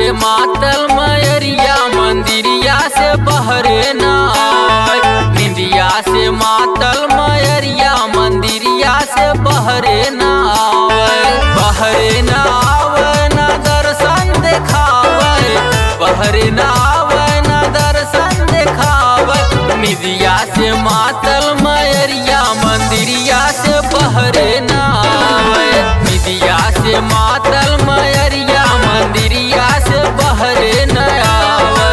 के मातल मयरिया मंदिरिया से बहरे न आवे निंदिया से मातल मयरिया मंदिरिया से बहरे न आवे बहरे न आवे न दर्शन देखावे बहरे न आवे न दर्शन देखावे निंदिया से मातल मयरिया मंदिरिया से बहरे न आवे निंदिया से मातल मयरिया मंदिरिया से बहरे न आवे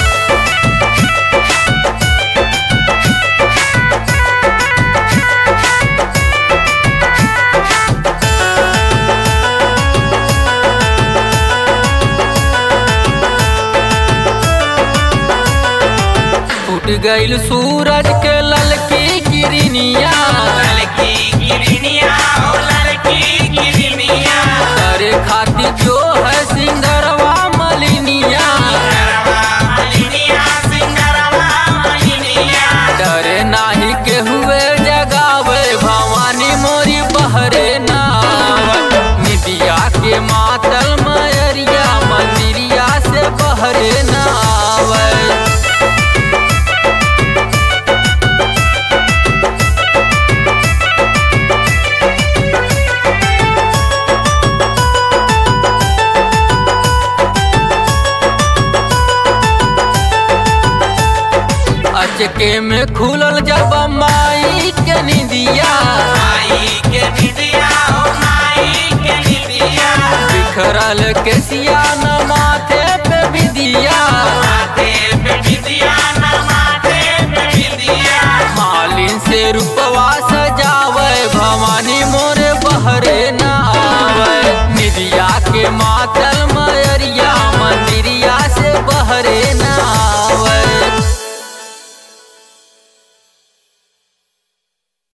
फूट गईल सूरज के ललकी किरनिया लड़की गिरनिया ओ लड़की गिरनिया करे खातिर जो है सिंगरवा मलिनिया सिंगरवा मलिनिया सिंगरवा मलिनिया डरे नाही के हुए जगावे भवानी मोरी बहरे नाव निदिया के मातल मयरिया मंदिरिया से बहरे नावे अचके में खुलल जब माई के निदिया माई के निदिया ओ माई के निदिया बिखरल के सिया न माथे पे विदिया माथे पे निदिया